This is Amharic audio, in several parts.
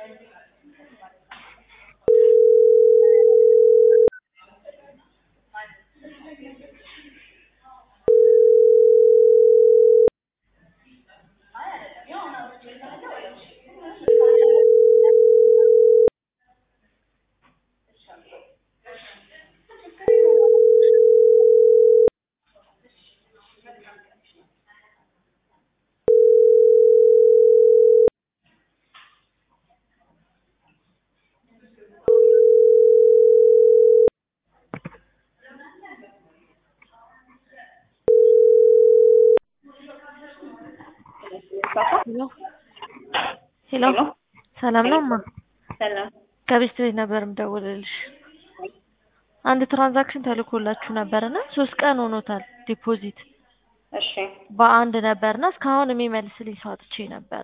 ሄሎ ሄሎ ሰላም ነው እማ? ሰላም ከቤት ቤት ነበር የምደውልልሽ። አንድ ትራንዛክሽን ተልኮላችሁ ነበርና ሶስት ቀን ሆኖታል ዲፖዚት እሺ በአንድ ነበርና እስካሁን የሚመልስልኝ ሰው አጥቼ ነበረ።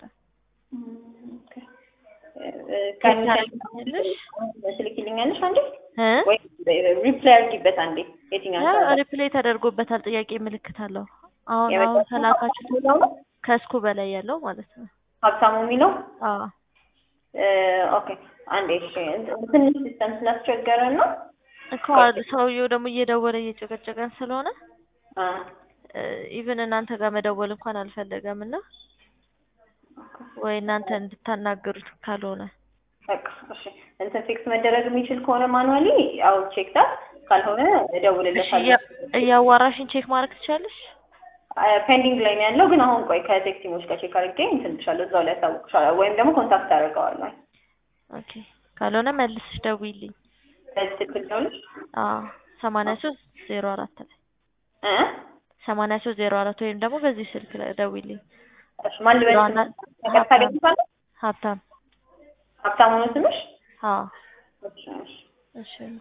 ታደርጊልኛለሽ? ትልኪልኛለሽ አንዴ እ ወይ ሪፕላይ አድርጊበት አንዴ የትኛው ሰዓት? ሪፕሌይ ተደርጎበታል ጥያቄ ምልክት አለው። አሁን አሁን የመጨረሻው ከላካችሁት የሚለው ነው? ከእስኩ በላይ ያለው ማለት ነው። ሀብታሙ የሚለው አዎ እ ኦኬ አንዴ እሺ ትንሽ ሲስተም ስላስቸገረን ነው እኮ ሰውየው ደግሞ እየደወለ እየጨቀጨቀን ስለሆነ አ ኢቭን እናንተ ጋር መደወል እንኳን አልፈለገም እና ወይ እናንተ እንድታናገሩት ካልሆነ በቃ እሺ እንትን ፊክስ መደረግ የሚችል ከሆነ ማኑዋሊ አው ቼክ ዳት ካልሆነ እሺ እደውልለታለሁ። እያ- እያዋራሽን ቼክ ማድረግ ትችላለሽ? ፔንዲንግ ላይ ነው ያለው ግን አሁን ቆይ ከቴክ ቲሞች ጋር ቼክ አድርጌ እንትን እልሻለሁ እዛው ላይ አሳውቅሻለሁ ወይም ደግሞ ኮንታክት አደርገዋለሁ። ኦኬ ካልሆነ መልስሽ ደውይልኝ። በዚህ ስልክ ልደውልሽ አዎ ሰማንያ ሶስት ዜሮ አራት ላይ እ ሰማንያ ሶስት ዜሮ አራት ወይም ደግሞ በዚህ ስልክ ላይ ደውይልኝ። እሺ ማን ልበልሽ? ዋና- ነገር ታገኝታለሽ? ሀብታም ሀብታሙ ነው ስምሽ? አዎ እሺ እሺ እሺ